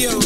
baby oh.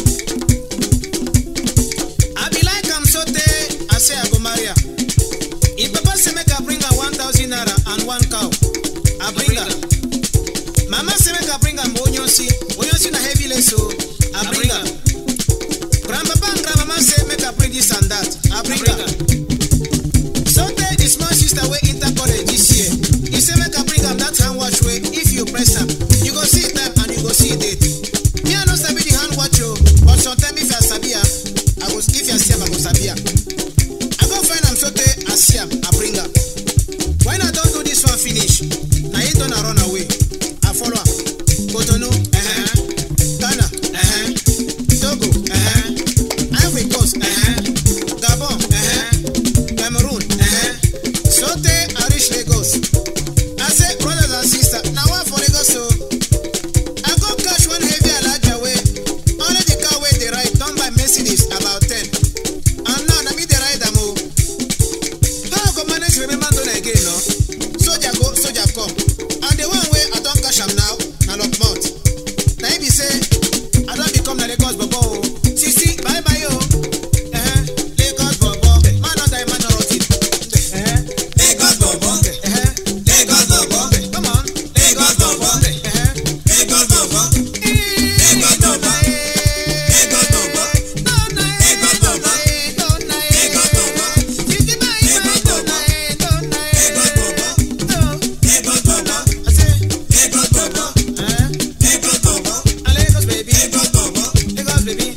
I be like am so tey I say I go marry am. If papa say make I bring am one thousand naira and one cow, I bring am. Mama say make I bring am onyonsi, onyonsi na heavy lace o, I bring am. Grandpapa and grandmama say make I bring this and that, I bring am. So tey the small sister wey enter college this year, he say make I bring am that hand watch wey if you press am, you go see time and you go see date. Me I no sabi the hand watch o, but sometimes if I sabi am, I go if I see am I go sabi am. I go find am so tey I see am, I bring am. When I don do this one finish, na him turn and run away. I follow am. Cotonou, uh-huh. Ghana, uh-huh. Togo, uh-huh. Ivory Coast, uh-huh. Gabon, uh-huh. Cameroon, uh-huh. So tey I reach Lagos. I say brothers and sisters, na one for Lagos o. I go catch one heavy alaja wey only the car wey dey ride don buy Mercedes about ten. And now na me dey ride am o. How I go manage remember Dona again no? Soldier go, soldier come. And the one wey I don cash am now na Lockmouth. Na him be say I don become na Lagos bobo o. Sisi bye bye o. Uh-huh. Lagos bobo. Man no die, man no rot ten. Uh-huh. Lagos bobo, Uh-huh. Lagos bobo, Come on. Lagos bobo, Uh-huh. Lagos bobo, Lagos bobo, Lagos bobo, Lagos bobo, Lagos bobo, Lagos bobo, Lagos bobo, Lagos bobo, Lagos bobo, Lagos bobo, Lagos baby, Lagos bobo, Lagos baby.